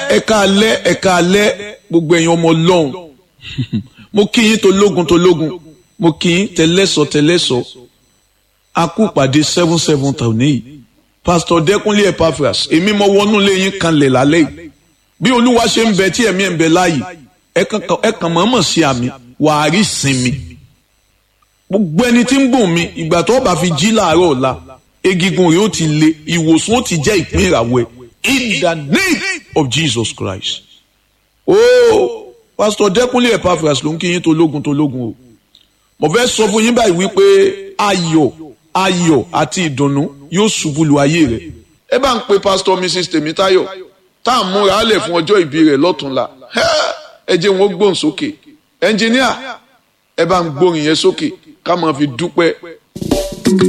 ẹ̀ka alẹ́ ẹ̀ka alẹ́ gbogbo ẹ̀yin ọmọ ọlọ́run mo kí yín tológun tológun mo kí yín tẹlẹ́sọ̀ tẹlẹ́sọ̀ a kú pàdé seven seven tàwọn yìí pastor dẹkùnlé epaphras èmi mo wọnú lé yín kanlẹ̀ lálẹ́ yìí bí olúwa ṣe ń bẹ tí ẹ̀mí ẹ̀ ń bẹ láàyè ẹ kàn mọ̀ọ́mọ̀ sí àmì wàá rí sinmi gbogbo ẹni tí ń gùn mi ìgbà tó bá fi jí láàárọ̀ ọ̀la egigun rẹ̀ ó ti le ìwòsàn ó ti jẹ́ ìpín ìràwọ̀ ẹ̀ in the name of Jesus Christ. Oh, pastor dẹkùnlé epaphras ló ń kí yín tológun tológun o mo fẹ́ sọ fún yín báyìí wípé ayọ̀ ayọ̀ àti ìdùnnú yóò ṣubú lu ayé rẹ̀ ẹ bá ń pe pastor mrs tèmítáyọ̀ tá à ń múra á lẹ̀ fún ọjọ́ ìbí rẹ̀ lọ́túnla ẹ jẹ́ wọn gbóhùn sókè ẹnjìníà ẹ bá ń gbóhùn yẹn sókè ká máa fi dúpẹ́